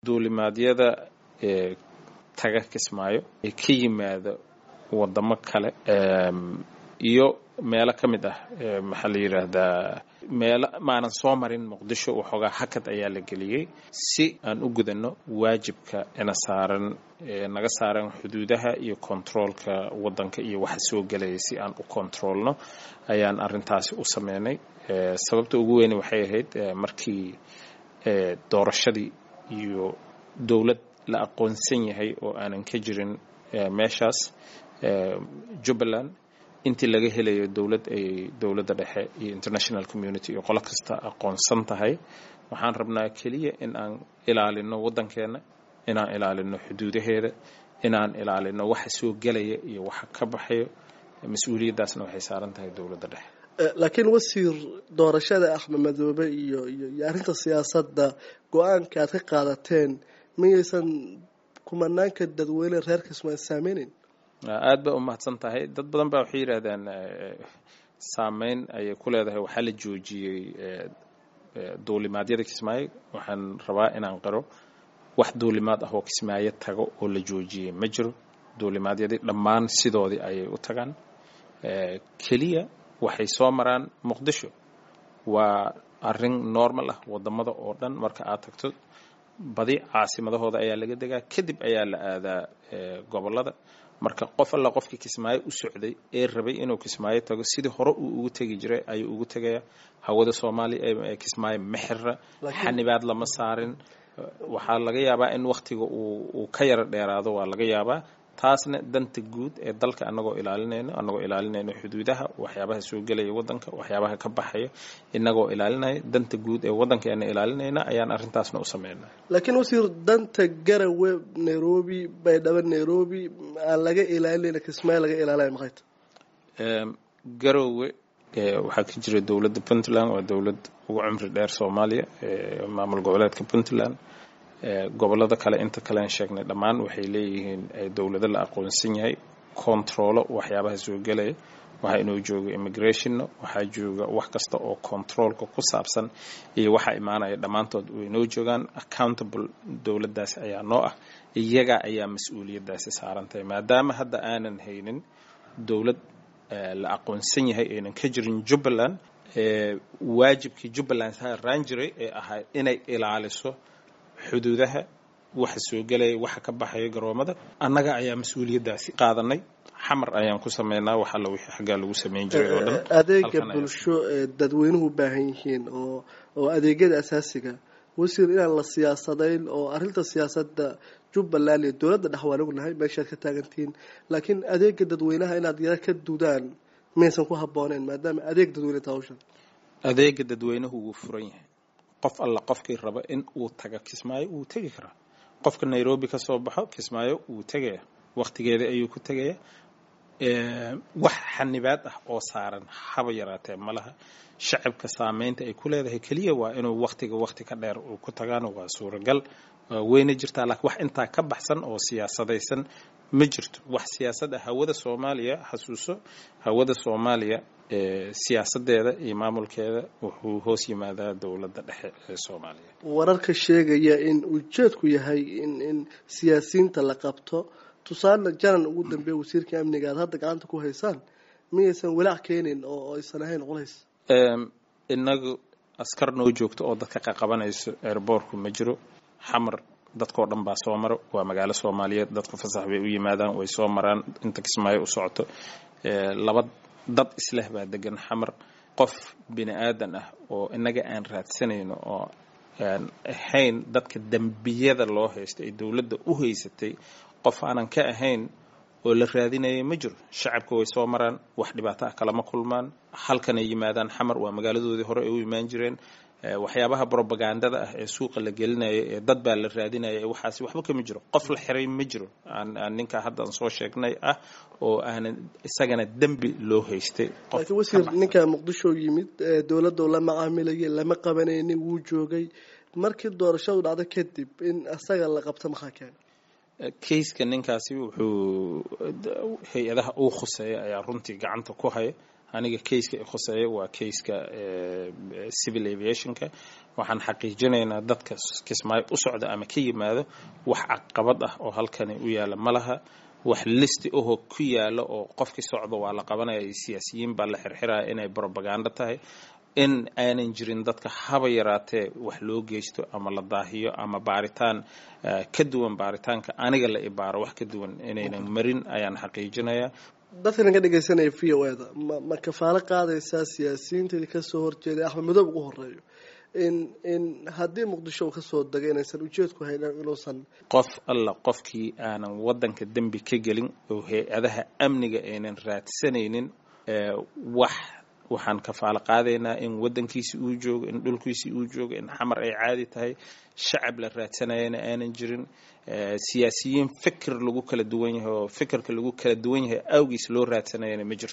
duulimaadyada taga kismaayo ee ka yimaada wadamo kale iyo meelo ka mid ah maxaa la yidhaahdaa meelo maanan soo marin muqdisho waxoogaa hakad ayaa la geliyey si aan u gudanno waajibka ina saaran naga saaran xuduudaha iyo kontaroolka waddanka iyo waxa soo gelaya si aan u kontaroolno ayaan arrintaasi u sameynay sababta ugu weyne waxay ahayd markii doorashadii iyo dowlad la aqoonsan yahay oo aanan ka jirin meeshaas jubbaland intii laga helayo dowlad ay dowladda dhexe iyo international community iyo qolo kasta aqoonsan tahay waxaan rabnaa keliya in aan ilaalino waddankeenna inaan ilaalino xuduudaheeda inaan ilaalino waxa soo gelaya iyo waxa ka baxayo mas-uuliyaddaasna waxay saaran tahay dowladda dhexe laakiin wasiir doorashada axmed madoobe iyo iyo iyo arrinta siyaasadda go-aanka aad ka qaadateen miyaysan kumanaanka dadweyne reer kismaayo saameyneyn aad ba u mahadsan tahay dad badan baa waxay yidhaahdaan saameyn ayay ku leedahay waxaa la joojiyey duulimaadyada kismaayo waxaan rabaa inaan qiro wax duulimaad ah oo kismaayo tago oo la joojiyey ma jiro duulimaadyadii dhammaan sidoodii ayay u tagaan keliya waxay soo maraan muqdisho waa arrin normal ah wadamada oo dhan marka aad tagto badi caasimadahooda ayaa laga degaa kadib ayaa la aadaa gobolada marka qof alla qofkii kismaayo u socday ee rabay inuu kismaayo tago sidii hore uu ugu tegi jiray ayuu ugu tegaya hawada soomaaliya ee kismaayo ma xira xanibaad lama saarin waxaa laga yaabaa in wakhtiga uu ka yaro dheeraado waa laga yaabaa taasna danta guud ee dalka anagoo ilaalinayno anagoo ilaalinayno xuduudaha waxyaabaha soo gelaya waddanka waxyaabaha ka baxaya inagoo ilaalinaya danta guud ee waddankeena ilaalinayna ayaan arrintaasna u sameynay laakiin wasiir danta garawe nairobi baydhabo nairobi aan laga ilaalinayna kismaayo laga ilaalaya maxay tahay garowe waxaa ka jira dowladda puntland waa dowlad ugu cumri dheer soomaaliya maamul goboleedka puntland gobolada kale inta kalean sheegnay dhammaan waxay leeyihiin dowlado la aqoonsan yahay controlo waxyaabaha soo gelaya waxaa inoo jooga immigrationna waxaa jooga wax kasta oo controolka ku saabsan iyo waxaa imaanaya dhammaantood way inoo joogaan accountable dowladdaasi ayaa noo ah iyaga ayaa mas-uuliyaddaasi saarantahay maadaama hadda aanan haynin dowlad la aqoonsan yahay aynan ka jirin jubbaland waajibkii jubbaland saaraan jiray ee ahaa inay ilaaliso xuduudaha waxa soo gelaya waxa ka baxaya garoomada annaga ayaa mas-uuliyaddaasi qaadanay xamar ayaan ku sameynaa wax alla wixii xaggaa lagu sameyn jiray oo dhan adeega bulsho ee dadweynuhu u baahan yihiin oo oo adeegyada asaasiga wasiir inaan la siyaasadayn oo arrinta siyaasadda jubbaland iyo dowladda dhex waan ognahay meeshaad ka taagantihiin laakiin adeega dadweynaha inaad yara ka dudaan maysan ku habbooneyn maadaama adeeg dadweyne ta hawshan adeega dadweynuhu wuu furan yahay qof alla qofkii raba in uu taga kismaayo wuu tegi karaa qofka nairobi ka soo baxo kismaayo wuu tegaya wakhtigeeda ayuu ku tegaya wax xanibaad ah oo saaran haba yaraatee ma laha shacabka saameynta ay ku leedahay keliya waa inuu wakhtiga wakhti ka dheer uu ku tagaano waa suuragal weyna jirtaa laakiin wax intaa ka baxsan oo siyaasadaysan ma jirto wax siyaasad ah hawada soomaaliya xasuuso hawada soomaaliya siyaasadeeda iyo maamulkeeda wuxuu hoos yimaadaa dowladda dhexe ee soomaaliya wararka sheegaya in ujeedku yahay in in siyaasiyiinta la qabto tusaale janan ugu dambeeya wasiirka amniga aad hadda gacanta ku haysaan miyaysan walaac keenin oo aysan ahayn culays inagu askar noo joogto oo dadka qaqabanayso airboortku ma jiro xamar dadkao dhan baa soo maro waa magaalo soomaaliyeed dadku fasax bay u yimaadaan way soo maraan inta kismaayo u socoto laba dad isleh baa degan xamar qof bini aadan ah oo inaga aan raadsanayno oo aan ahayn dadka dembiyada loo haysta ee dowladda u haysatay qof aanan ka ahayn oo la raadinaya ma jiro shacabka way soo maraan wax dhibaato ah kalama kulmaan halkanay yimaadaan xamar waa magaaladoodii hore ay u imaan jireen waxyaabaha brobagandada ah ee suuqa la gelinaya ee dad baa la raadinaya ee waxaasi waxba kama jiro qof la xiray ma jiro aan ninka haddaan soo sheegnay ah oo aanan isagana dembi loo haystay laakiin wasiir ninka muqdisho yimid dowladda la macaamilayay lama qabanaynin wuu joogay markii doorashadu dhacdo kadib in isaga la qabto maxaa keena kayska ninkaasi wuxuu hay-adaha uu khuseeya ayaa runtii gacanta ku haya aniga kayska khuseeya waa kayska civil aviationka waxaan xaqiijinaynaa dadka kismaayo u socda ama ka yimaado wax caqabad ah oo halkani u yaala ma laha wax listi ahoo ku yaala oo qofkii socda waa la qabanaya siyaasiyiin baa la xirxiraya inay brobagando tahay in aanan jirin dadka haba yaraatee wax loo geysto ama la daahiyo ama baaritaan ka duwan baaritaanka aniga la ibaaro wax ka duwan inaynan marin ayaan xaqiijinayaa dadkan ka dhegeysanaya v o eda ma ma kafaalo qaadaysaa siyaasiyiinteedii kasoo horjeeday axmed madoob ugu horeeyo in in haddii muqdisho uu kasoo degay inaysan ujeedku haynan inuusan qof alla qofkii aanan waddanka dembi ka gelin oo hay-adaha amniga aynan raadsanaynin wax waxaan kafaalo qaadaynaa in waddankiisi uu joogo in dhulkiisi uu joogo in xamar ay caadi tahay shacab la raadsanayana aanan jirin siyaasiyiin fikir lagu kala duwan yahay oo fikirka lagu kala duwan yahay awgiis loo raadsanayana ma jirto